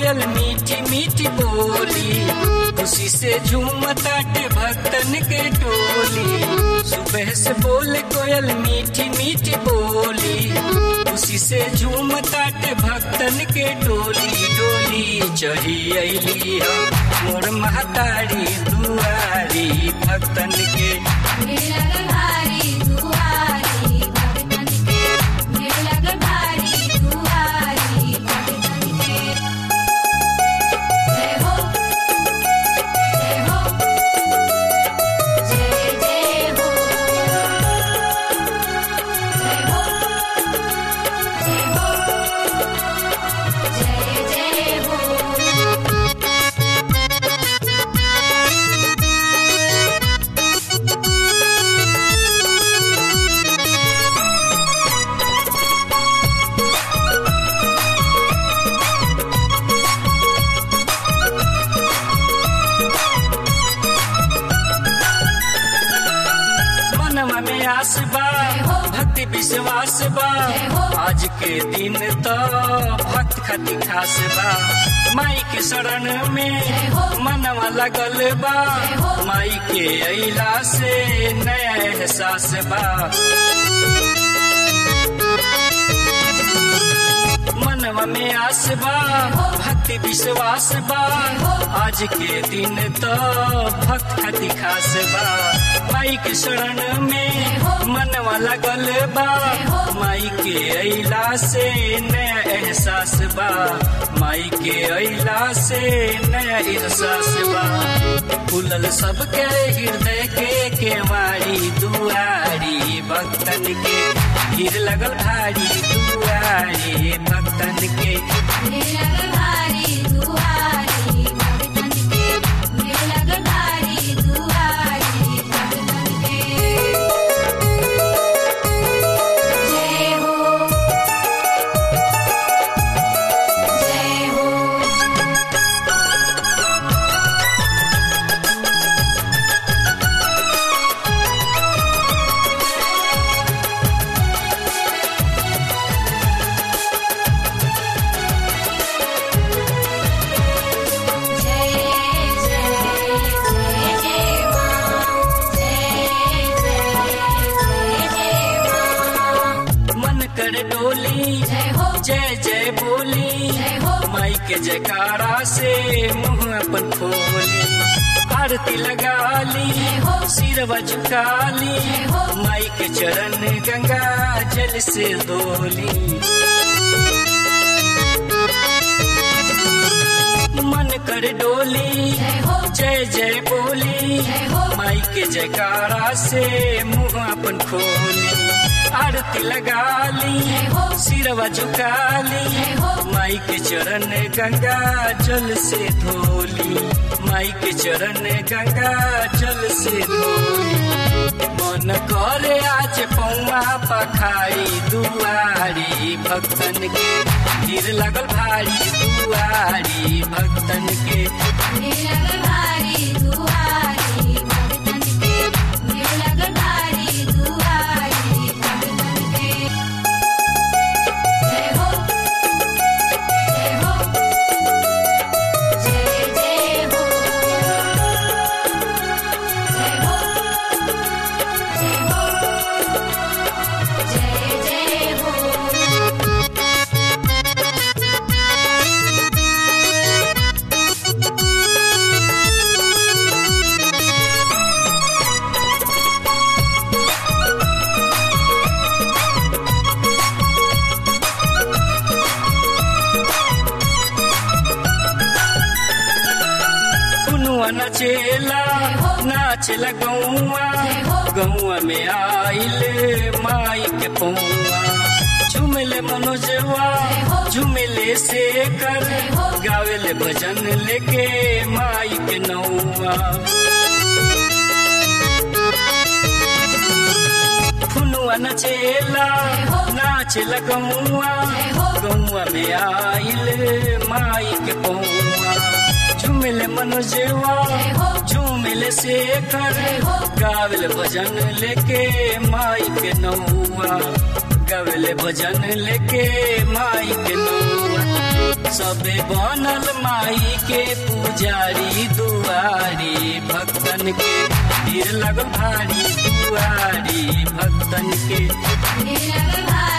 कोयल मीठी मीठी बोली खुशी से झूमताटे भक्तन के टोली सुबह से बोले कोयल मीठी मीठी बोली खुशी से झूमताटे भक्तन के टोली डोली चढ़ी अली मोर महतारी दुआरी भक्तन के भीड़ लगल भारी दुआरी भगतन के भीड़ लगल भारी दुआरी भगतन के जय हो जय हो जय जय हो जय हो जय हो जय जय हो मनवा में आस बा भक्ति विश्वास बा आज के दिन तो भक्त खती खास बा माई के शरण में मनवा लगल बा माई के अला से नया एहसास बा मनवा में आस बा भक्ति विश्वास बा आज के दिन तो भक्त खती खास बा माई के शरण में मनवा लगल बा माई के अला से नया एहसास बा माई के अला से नया एहसास बा फूलल सबके हृदय के केवाड़ी दुआरी भक्तन के भीड़ लगल भारी दुआरी भक्तन के भीड़ लगल भारी दुआरी भगतन के भीड़ लगल भारी दुआरी भगतन के जय हो जय हो जय जय जय जय मां जय जय जय जय मां मन कर डोली जय हो जय जय बोली जय हो माई के जयकारा से मुंह अपन खोली आरती लगा ली सिरवा झुका ली माई के चरण गंगा जल से धोली मन कर डोली जय हो जय जय बोली जय हो माई के जयकारा से मुंह अपन खोली आरती लगा ली सिरवा झुका ली माई के चरण गंगा जल से धोली माई के चरण गंगा जल से धोली मन करे आज पौआ पखारी दुआरी भक्तन के भीड़ लगल भारी दुआरी भक्तन के भीड़ लगल भारी दुआरी भगतन के भीड़ लगल भारी दुआरी भगतन के जय हो जय हो जय जय हो जय हो जय हो जय जय हो कुनुआ नचेला नाचेला गौआ गौआ में आइल माई के पौआ झुमले मनोजवा झुमले से कर गावेले भजन लेके माई के नौआ फुनुआ नचेला नाचेला गौआ गौआ में आइल माई के पौआ झुमिल मनोजेवा झूमिल से कर गावल भजन लेके माई के नौआ गावल भजन लेके माई के नौआ सबे बनल माई के पुजारी दुआरी भक्तन के भीड़ लगल भारी दुआरी भक्तन के नीलक भाई